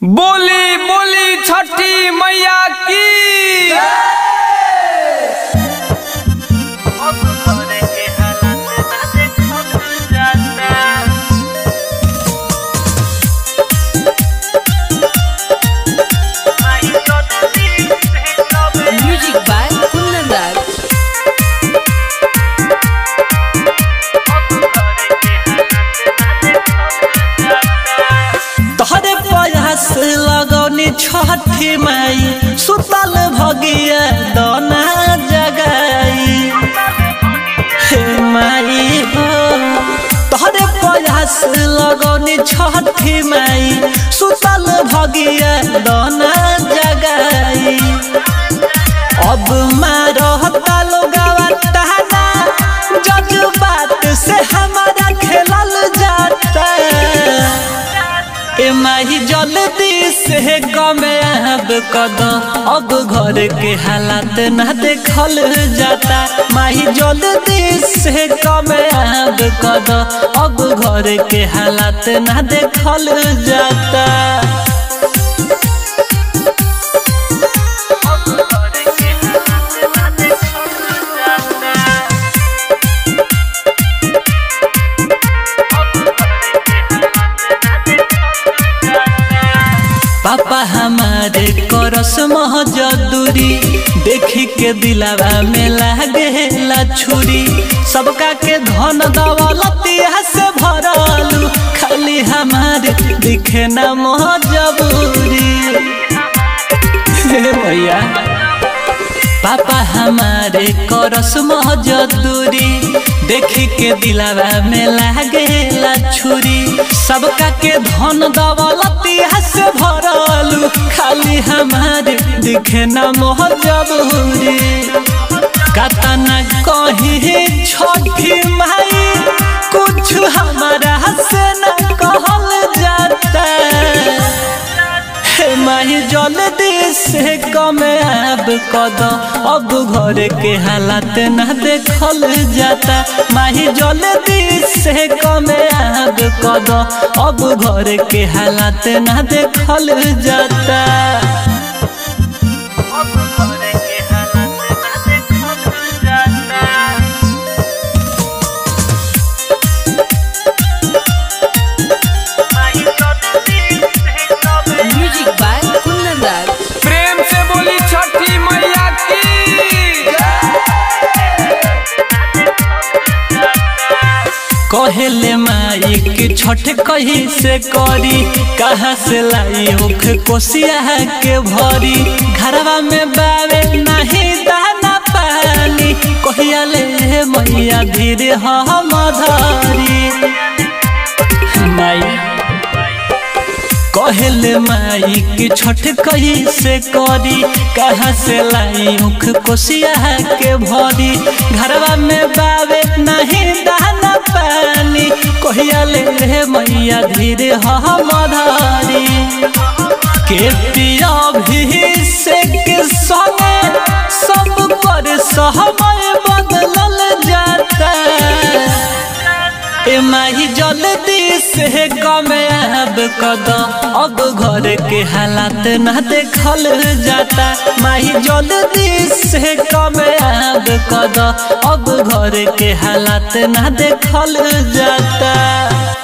बोली बोली छठी मैया की Music by Kundan तोहरे प्रयास लगौनी छठी माई सुतल भगिया दोना जगाई हे माई हो तोहरे प्रयास लगौनी छठी माई सुतल भगिया दोना जगाई अब मारता लोगवा टहना जज्बात से हमारा खेलल जाता ए माही जल्दी से कमे अब कदम अब घर के हालात ना देखल जाता माही जल्दी से कमे अब कदम अब घर के हालात ना देखल जाता पापा हमारे करस महजदूरी देखी के दिलावा में लागेला छुरी सबका के धन दौलतिया से भरलू खाली हमारे दिखे ना महजबूरी हे भैया पापा हमारे करस महजदूरी देखी के दिलावा में लागेला छुरी सबका के धन दौलतिया से भरलू खाली हमारे दिखे न महजबूरी कतना कहीं छठी माई कुछ हमारा से न कहल जाता हे माही जल्दी से कमे अब कदम अब घर के हालात ना देखल जाता माही जल्दी से कमे अब कदम अब घर के हालात ना देखल जाता Music by Kundan प्रेम से बोली छठी मैया की कहेले माई के छठ कही से करी कहाँ से लाई उख कोसिया के भरी घरवा में बावे नहीं दाना पानी कहिया ले मैया धीरे हम धरी माई कहले माई की छठ कही से करी कहाँ से लाई उख कोसिया के भरी घरवा में बावे नहीं दाना पानी कहिया ले रे मैया धीरे हम धारी के पिया भी से के संगे सब पर समय बदलल जाता ए माही जल्दी से कमे अब कदम अब घर के हालात ना देखल जाता माही जल्दी से कमे अब कदम अब घर के हालात ना देखल जाता